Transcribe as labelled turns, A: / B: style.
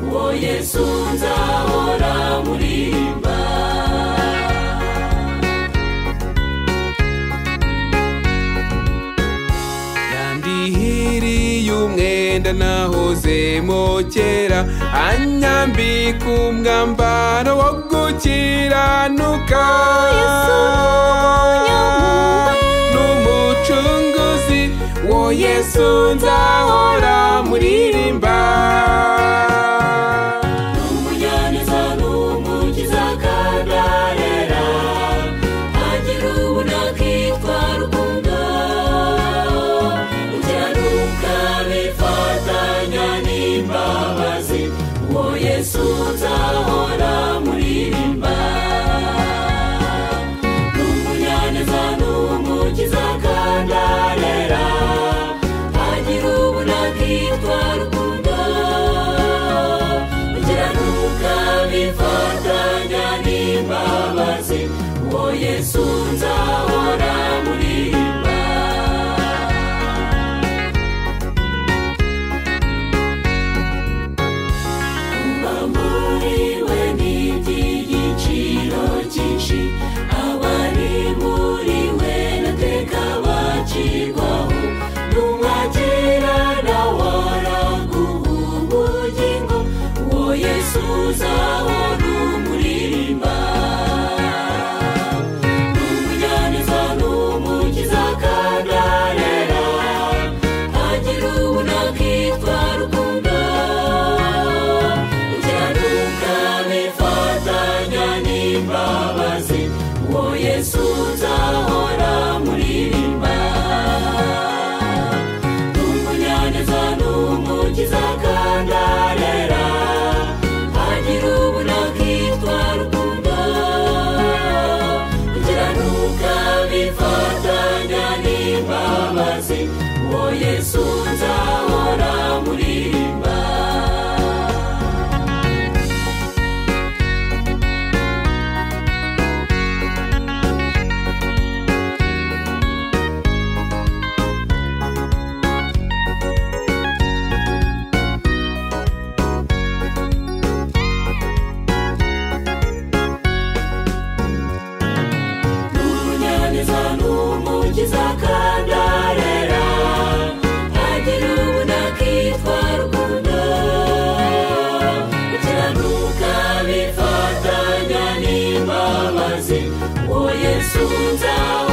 A: uwo yesu nzahora murimba
B: yandihiriye umwenda nahozemo kera anyambika umwambaro wo gukiranuka n'umucunguzi wo yesu nzahora muririmba
A: n'umujyaniza n'umukiza kandi arera agira ubona akitwara ukunda ukiranuka bifatanya n'imbabazi uwo yesu nzahora muririmba n'umujyaniza n'umukiza kandi arera agira ubona akitwara ukunda ukiranuka bifatanya n'imbabazi uwo yesu nzahora muririmba kuba muri we ni iby'igiciro cyinshi abari muri we nateka bacirwaho n'umwakira nawe araguha ubugingo uwo yesu uzahora umuririmba n'umujyaniza n'umukiza kandi arera agira ubunakitwa rukundo ukiranuka bifatanya n'imbabazi uwo yesu uzahora muririmba n'umunyaneza n'umukiza kandi arera agira ubunakitwa rukundo ukiranuka bifatanya n'imbabazi uwo yesu nzahora muririmba n'umunyaneza n'umukiza kandi arera agira ubunakitwa rukundo ukiranuka bifatanya n'imbabazi uwo yesu nzawe